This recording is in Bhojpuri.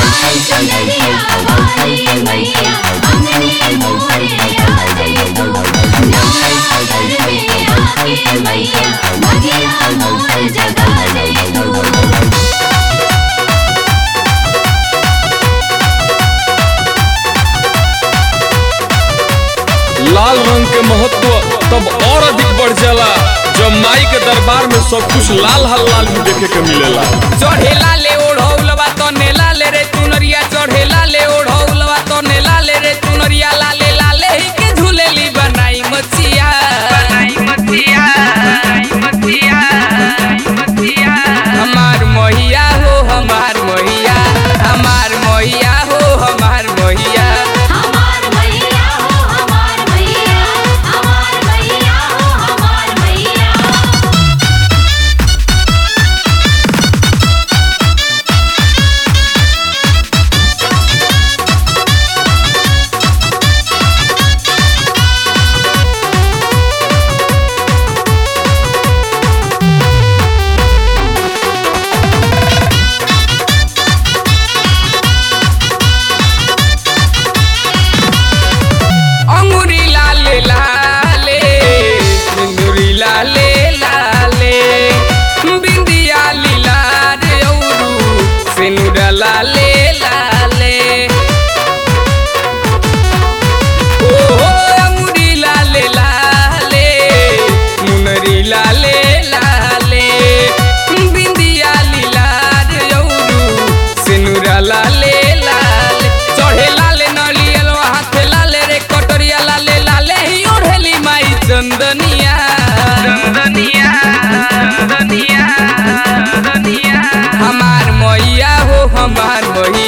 आई चंदरिया वाली मैया अंगने मोरे आ जाई तू नवरात्र में आके मैया भगिया मोर जगा जाई तू लाल रंग के महत्व तब और अधिक बढ़ जाला जब माई के दरबार में सब कुछ लाल हल लाल भी देखे के मिलेला चढ़ेला ले ओढ़ौलवा तो नेला ले रे चुनरिया चढ़ेला ले ओढ़ौलवा तो नेला ले रे चुनरिया लाले लाले ही के झूलेली बनाई मचिया बनाई मचिया बनाई मचिया मचिया हमार मोहिया हो हमार मोहिया हमार मोहिया हो हमार मोहिया हमार मैया हो हमार मैया हमार मैया हो हमार मैया अंगूरी लाले लाले सिंदूरी लाले लाले बिंदिया लीला रे औरू सिनुरा लाले लाले ओ अंगूरी लाले लाले मुनरी लाले लाले बिंदिया लीला रे औरू सिनुरा लाले लाले चढ़े लाले नलियल हाथे लाले रे कटोरिया लाले लाले ही ओढ़ेली माई चंदनिया चंदनिया चंदनिया चंदनिया हमार मैया हो हमार मैया